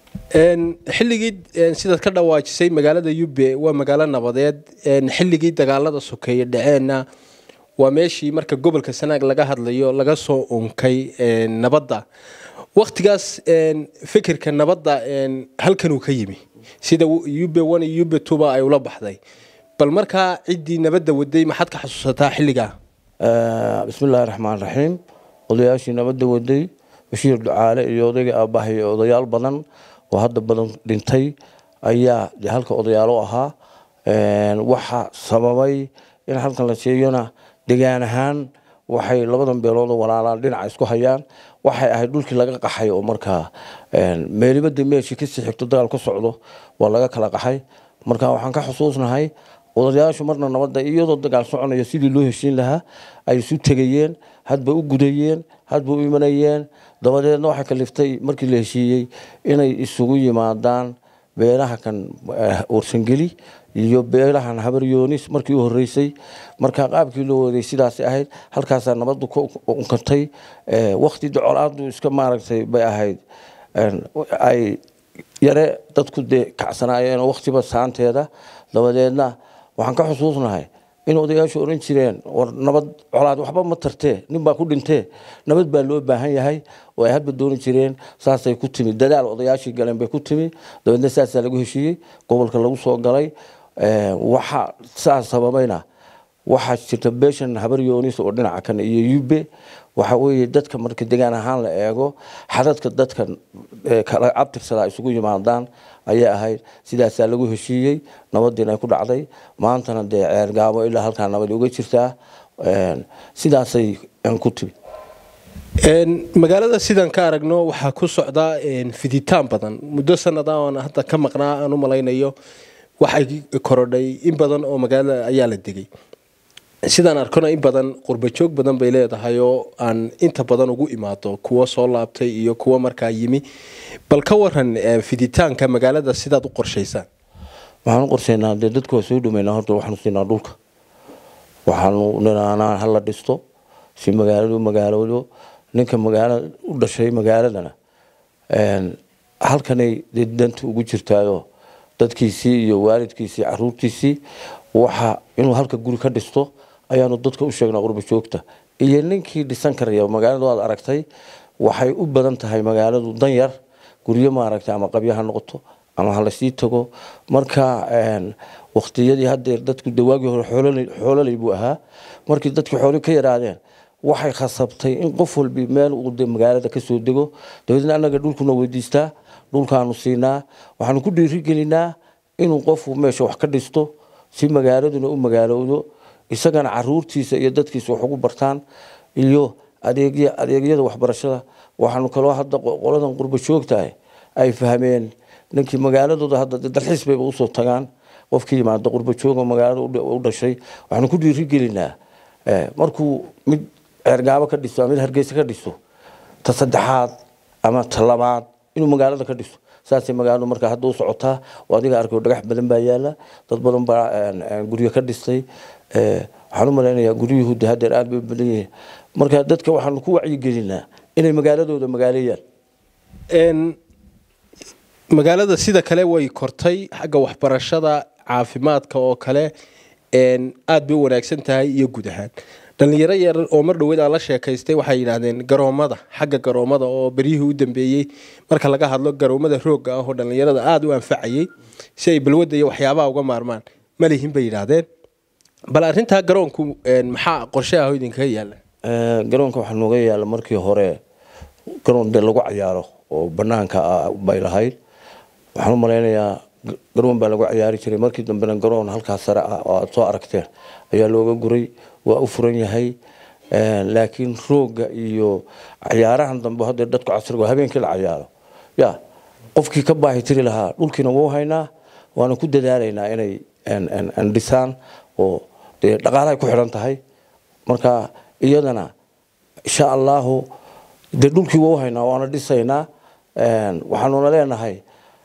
Een, xilligii een, sidaad ka dhawaajisay magaalada yube waa magaalo nabadeed een, xilligii dagaalada sokeeye dhaceenna waa meeshii marka gobolka sanaag laga hadlayo laga soo unkay een, nabadda waktigaas een, fikirka nabadda een, halkanuu ka yimi sida yube one iyo yube twoba ay ula baxday bal markaa ciddii nabadda waday maxaad ka xasuusataa xilligaa Eh, bismillaahi raxmaan raxiim odayaashii nabadda waday bashiir ducaale iyo odayga aabbahay iyo odayaal badan oo hadda badan dhintay ayaa dee halka odayaalo ahaa Een, waxa sababay in halkan la sheegana degaan ahaan waxay labadan beelood oo walaalaan dhinaca isku hayaan waxay ahayd dhulkii laga qaxay oo markaa een, meelibada meeshii kasii xigto dagaal ka socdo waa laga kala qaxay marka waxaan ka xusuusnahay odayaashu marna nabadda iyadoo dagaal soconaya sidii loo heshiin lahaa ay isu tegayeen hadba u gudayeen hadba u imanayeen dabadeedna waxay kaliftay markii la heshiiyey inay isugu yimaadaan beelaha kan eh, warsangeli iyo beelahan habaryoonis markii u horeysay marka qaabkii loo waday sidaasay ahayd halkaasaa nabaddu ka unkantay wakti colaadu iska maaragtay bay ahayd Een, ay yare dadku dee kacsanaayeen waktiba saanteeda dabadeedna waxaan ka xusuusnahay in odayaashu oran jireen war nabad colaad waxba ma tartee nin baa ku dhintee nabad baa loo baahan yahay oo ay hadba dooni jireen saasay ku timi dadaal odayaashii galeen bay ku timi dabeedna saasaa lagu heshiiyey gobolka lagu soo galay Ee, waxa saas sababayna waxaa jirta beeshan habar yoonis oo dhinaca kan iyo yube waxa weeye dadka marka degaan ahaan la eego xadadka dadka ee kala abtirsada ay isugu yimaadaan ayay ahayd sidaasaa lagu heshiiyey nabadiina ay ku dhacday maantana dee ceergaabo ilaa halkaa nabad uga jirtaa Een, sidaasay een, ku timi Een, magaalada sidaan ka aragno waxaa ku socda een, fiditaan badan muddo sanada oon hadda ka maqnaa aan u malaynayo waxay korodhay in badan oo magaalada ayaa la degay sidaan arkona in badan qurbajoog badan bay leedahay oo aan inta badan ugu imaado kuwo soo laabtay iyo kuwo markaa yimi bal ka waran eh, fiditaanka magaalada sidaad u qorshaysaan waxaan u qorsheynaa dee dadku waa soo dhameynaa horta waxaanu siinaa dhulka waxaanu niraanaa hala dhisto si magaaladu magaaloodo ninka magaala u dhashay magaaladana een, halkanay dee danta ugu jirtaayo dadkiisii iyo waalidkiisii caruurtiisii waxa inuu halka guri ka dhisto ayaanu dadka u sheegnaa qurba joogta iyo ninkii dhisan karaya magaaladu aad aragtay waxay u badan tahay magaaladu danyar guryo maaragtay ama qabyo ha noqoto ama ha lasii tago marka een, waqtiyadii hadeer dadku dawaagii hore xoololey- xoololey buu ahaa markii dadkii xooli ka yaraadeen waxay khasabtay in qof walbi meel uu de magaalada kasoo dego dabeedna annaga dhulkuna weydiistaa dhulkaanu siinaa waxaanu ku dhiirigelinaa inuu qofku meesha wax ka dhisto si magaaladuna u magaalowdo isagana caruurtiisa iyo dadkiisa wax ugu bartaan iyo adeegya adeegyada waxbarashada waxaanu kaloo hadda qo- qoladan qurba joogtahay ay fahmeen ninkii magaaladooda hadda dee dalxiis bayba usoo tagaan qofkii yimaada qurba jooga magaalada u dha- u dhashay waxaanu ku dhiirigelinaa eh, markuu mid ceergaabo ka dhiso ama mid hargeysa ka dhiso ta saddexaad ama ta labaad inuu magaalada ka dhiso saasay magaaladu markaa hadda u socotaa oo adiga arkayo dhagax badan baa yaala dad badan baa een, een, guryo ka dhistay Eh, waxaan u malaynayaa guryuhu de hadeer aad bay u badan yihiin marka dadka waxaanu ku wacyigelinaa inay magaaladooda magaaleeyaan Een, magaalada sida kale way kortay xagga waxbarashada caafimaadka oo kale een, aad bay u wanaagsan tahay iyo guud ahaan dhalinyaro yar oo mar dhoweed aan la sheekaystay waxay yidhaahdeen garoomada xagga garoomada oo beryihii u dambeeyey marka laga hadlo garoomada roogga ah oo dhalinyarada aada u anfacayay si ay balwadda iyo waxyaabaha uga maarmaan malihin bay yidhaahdeen bal arrintaa garoonku een, maxaa qorshe ah oo idinkaga yaala Eh, garoonka waxaa nooga yaala markii hore garoon dee lagu cayaaro oo banaanka ah bay lahayd waxaan u malaynayaa g- garoon baa lagu ciyaari jiray markii dambena garoon halkaa sare ah oo aad soo aragteen ayaa looga guray waa u furan yahay Eh, laakiin rooga iyo cayaarahan dambe hadda dadku casriga waa habeenkii la cayaaro ya qofkii ka baahi tiri lahaa dhulkiina wuu haynaa waana ku dadaalaynaa inay een, een, een dhisaan oo dee dhaqaalahay ku xidhan tahay marka iyadana insha allahu dee dhulkii waa u haynaa waana dhisaynaa Een, waxaanuna leenahay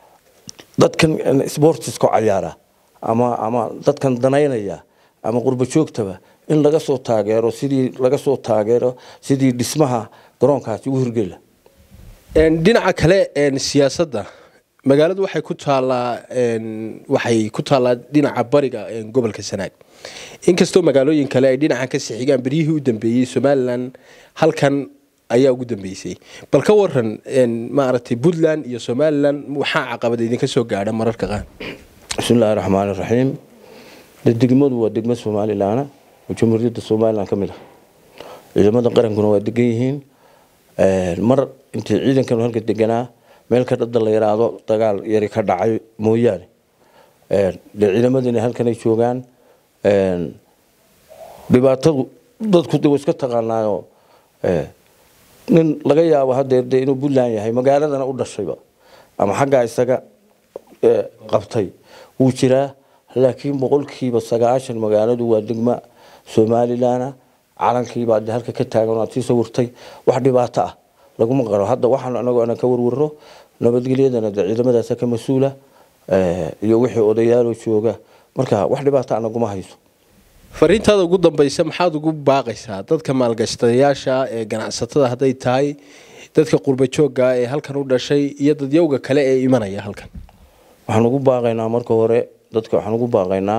dadkan een, sportiska cayaara ama ama dadkan danaynaya ama qurba joogtaba in laga soo taageero sidii laga soo taageero sidii dhismaha garoonkaasi ugu hirgeli lahaa. Een, dhinaca kale een, siyaasadda magaaladu waxay ku taallaa een, waxay ku taallaa dhinaca bariga een, gobolka sanaag inkastoo magaalooyin kale ay dhinacan ka sixigaan beryihii u dambeeyey somalilan halkan ayaa ugu dambeysay bal ka waran een, maaragtay puntland iyo somalilan waxaa caqabad idinka soo gaadha mararka qaar bismillaahi raxmaani raxiim dee degmadu waa degmo somalilaana oo jamhuuriyadda somalilan ka mid ah ciidamada qarankuna waa degan yihiin Een, mar intii ciidankan halka deganaa meel ka dhada la yaraado dagaal yari ka dhacay mooyaane Een, dee ciidamadina halkanay joogaan Een, dhibaatadu dadku de wa iska taqaanaayo eh, nin laga yaabo hadeer de inuu puntland yahay magaaladana u dhashayba ama xaggaa isaga eh, qabtay wuu jiraa laakiin boqolkiiba sagaashan magaaladu waa degma somalilana calankiibaa de halka ka taagan aad sii sawirtay wax dhibaato ah laguma qaro hadda waxaan anagu ana ka warwarro nabadgelyadana de ciidamadaasa ka mas-uula eh, iyo wixii odayaaloo jooga marka wax dhibaato ah naguma hayso fariintaada ugu dambeysa maxaad ugu baaqaysaa dadka maalgashadayaasha ee ganacsatada hadday tahay dadka qurba joogga ee halkan u dhashay iyo dadyowga kale ee imanaya halkan waxaan ugu baaqaynaa marka hore dadka waxaan ugu baaqaynaa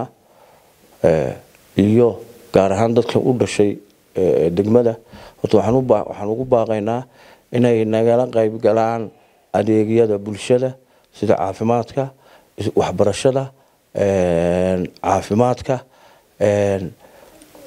eh, iyo gaar ahaan dadka u dhashay eh, degmada horta waxaan u baa- waxaan ugu baaqaynaa inay nagala qayb galaan adeegyada bulshada sida caafimaadka is- waxbarashada een, caafimaadka een,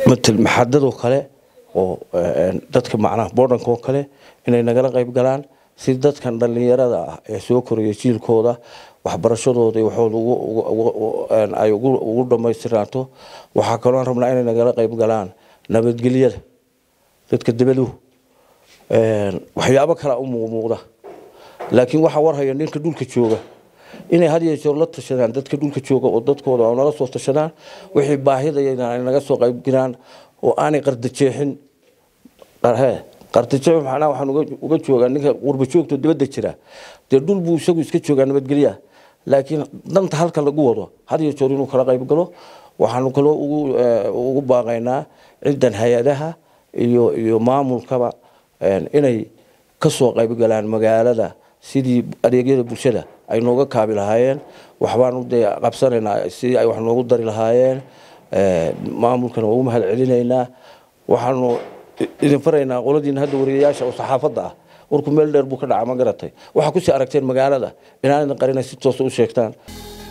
matal maxadadoo kale oo een, dadka macnaha boodhanka oo kale inay nagala qayb galaan si dadkan dhallinyarada ah ee soo koraya jiilkooda waxbarashadooda iyo waxooda ugu- ugu- ugu- een, ay ugu ugu dhammaystiraato waxaa kaloo aan rabnaa inay nagala qayb galaan nabadgelyada dadka debaduhu een, waxyaabo kale u muuqmuuqda laakiin waxaa warhaya ninka dhulka jooga inay had iyo jeer la tashadaan dadka dhulka jooga oo dadkooda oo nala soo tashadaan wixii baahidayana ay naga soo qayb galaan oo aanay qardajeexin qarhe qardajeex macnaha waxaan uga- uga joogaa ninka qurba joogto dibadda jira dee dhul buu isagu iska joogaa nabadgelya laakiin danta halka lagu wado had iyo jeer inuu kala qayb galo waxaanu kaloo ugu eh, ugu baaqaynaa ciddan hay-adaha iyo iyo maamulkaba een, inay ka soo qayb galaan magaalada sidii adeegyada bulshada ay nooga kaabi lahaayeen waxbaanu dee qabsanaynaa sidii ay wax noogu dari lahaayeen Eh, maamulkana waa u mahad celinaynaa waxaanu i- idin faraynaa qoladiina hadda wariyayaasha oo saxaafadda ah warku meel dheer buu ka dhaca ma garatay waxaa kusii aragteen magaalada inaanidin qarina si toosa u sheegtaan